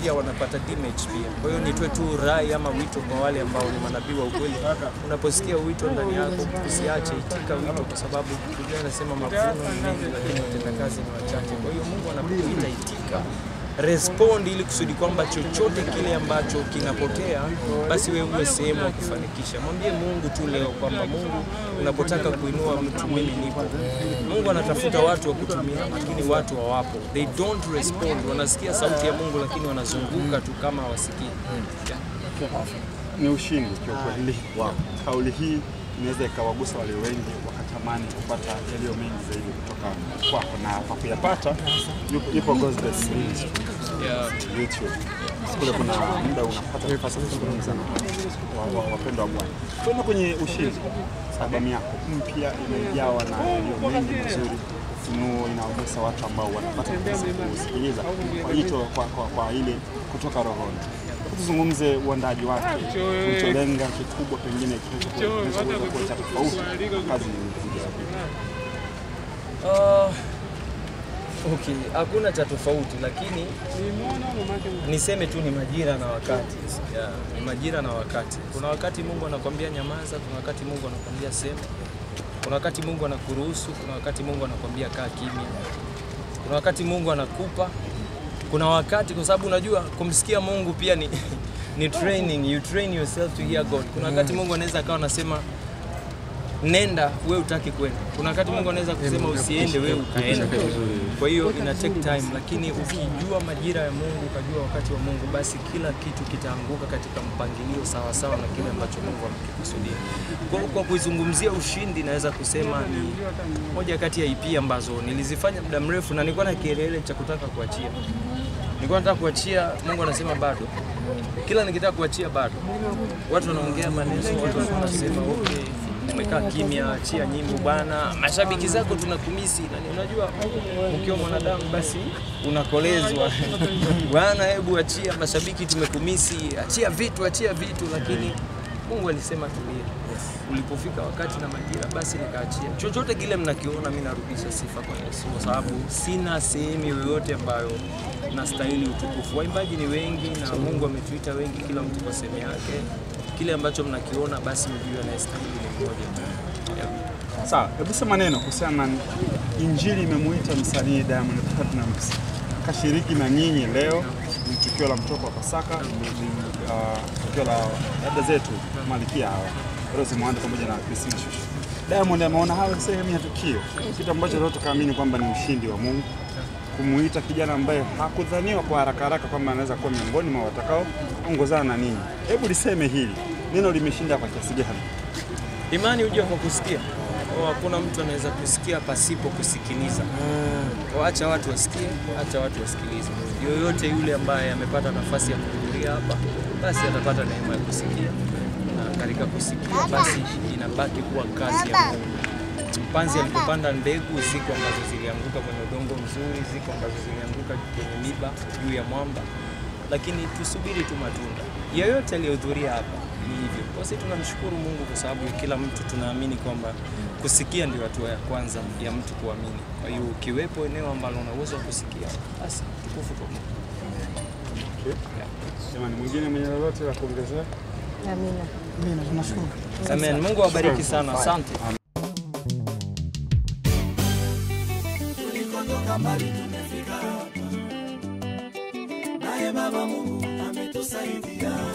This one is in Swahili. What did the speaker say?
pia wanapata damage pia. Kwa hiyo nitoe tu rai ama wito kwa wale ambao ni manabii wa ukweli, unaposikia wito ndani yako usiache, itika wito, kwa sababu Biblia inasema mavuno ni mengi, lakini watendakazi ni wachache. Kwa hiyo Mungu anapokuita itika respond ili kusudi kwamba chochote kile ambacho kinapotea basi wewe uwe sehemu ya kufanikisha. Mwambie Mungu tu leo kwamba Mungu, unapotaka kuinua mtu, mimi nipo. Mungu anatafuta watu wa kutumia, lakini watu hawapo, they don't respond. Wanasikia sauti ya Mungu, lakini wanazunguka tu kama hawasikii. Yeah. Ni ushindi kiukweli. Kauli hii inaweza ikawagusa wale wengi wakatamani kupata yaliyo mengi zaidi kutoka kwako, na kwa kuyapata yupo- ipo Gospel Ministry Yeah. YouTube. Kule kuna muda unapata nafasi ya kuzungumza na wa- wa- wapendwa wa Bwana. Kwenda kwenye ushindi, albamu yako mpya imejawa na yaliyo mengi mazuri, ufunuo inaonyesha watu ambao wanapata nafasi ya kusikiliza kwa jicho kwa, kwa, kwa ile kutoka rohoni. Tuzungumze uandaji wake, ulicholenga kikubwa, pengine kinachoweza kuwa cha tofauti na kazi nyingine. Uh, okay, hakuna cha tofauti, lakini niseme tu ni majira na wakati. Yeah, ni majira na wakati. Kuna wakati Mungu anakwambia nyamaza, kuna wakati Mungu anakwambia sema, kuna wakati Mungu anakuruhusu, kuna wakati Mungu anakwambia kaa kimya, kuna wakati Mungu anakupa, kuna wakati, kwa sababu unajua kumsikia Mungu pia ni ni training, you train yourself to hear God. Kuna wakati Mungu anaweza akawa anasema nenda wewe utaki kwenda. Kuna wakati Mungu anaweza kusema usiende wewe ukaenda. Kwa hiyo ina take time, lakini ukijua majira ya Mungu, ukajua wakati wa Mungu, basi kila kitu kitaanguka katika mpangilio sawa sawa na kile ambacho Mungu amekikusudia. Kwa, kwa kuizungumzia ushindi, naweza kusema ni moja kati ya EP ambazo nilizifanya muda mrefu na nilikuwa na kielele cha kutaka kuachia. Nilikuwa nataka kuachia, Mungu anasema bado. Kila nikitaka kuachia bado. Watu wanaongea maneno, watu wanasema okay, umekaa kimya, achia nyimbo bwana, mashabiki zako tunakumisi. Na ni- unajua ukiwa mwanadamu basi unakolezwa bwana, hebu achia, mashabiki tumekumisi, achia vitu, achia vitu, lakini Mungu alisema tulia. Ulipofika wakati na majira, basi nikaachia. Chochote kile mnakiona, mimi narudisha sifa kwa Yesu, kwa sababu sina sehemu yoyote ambayo nastahili utukufu. Waimbaji ni wengi na Mungu ametuita wengi, kila mtu kwa sehemu yake. Kile ambacho mnakiona, basi mjue anayestahili ni mmoja tu. Yeah. Sawa, hebu sema neno kuhusiana na injili imemuita msanii Diamond Platnumz kashiriki na nyinyi leo. Ni tukio la mtoko wa Pasaka, ni, ni uh, tukio la dada zetu Malkia hawa Rose Muhando pamoja na Christina Shusho. Diamond ameona hayo sehemu ya tukio, kitu ambacho leo tukaamini kwamba ni ushindi wa Mungu kumuita kijana ambaye hakudhaniwa kwa haraka haraka kwamba anaweza kuwa miongoni mwa watakao ongozana na ninyi. Hebu liseme hili neno limeshinda kwa kiasi gani? Imani huja kwa kusikia. Kwa Hakuna mtu anaweza kusikia pasipo kusikiliza. Kwa Acha watu wasikie, acha watu wasikilize. Yoyote yule ambaye amepata nafasi ya kuhudhuria hapa, basi atapata neema ya kusikia, na katika kusikia basi inabaki kuwa kazi ya Mungu. Mpanzi alipopanda mbegu, ziko ambazo zilianguka kwenye udongo mzuri, ziko ambazo zilianguka kwenye miba juu ya mwamba, lakini tusubiri tu matunda. Yeyote aliyehudhuria hapa ni hivyo. Kwa sisi tunamshukuru Mungu kwa sababu kila mtu tunaamini kwamba kusikia ndio hatua ya kwanza ya mtu kuamini. Kwa hiyo ukiwepo eneo ambalo una uwezo wa kusikia, basi tukufu kwa Mungu. Jamani, mwingine mwenye lolote la kuongezea? Amina. Amen. Mungu awabariki sana. Asante. tulikotoka mbali tumefika hapa, naye Baba Mungu ametusaidia.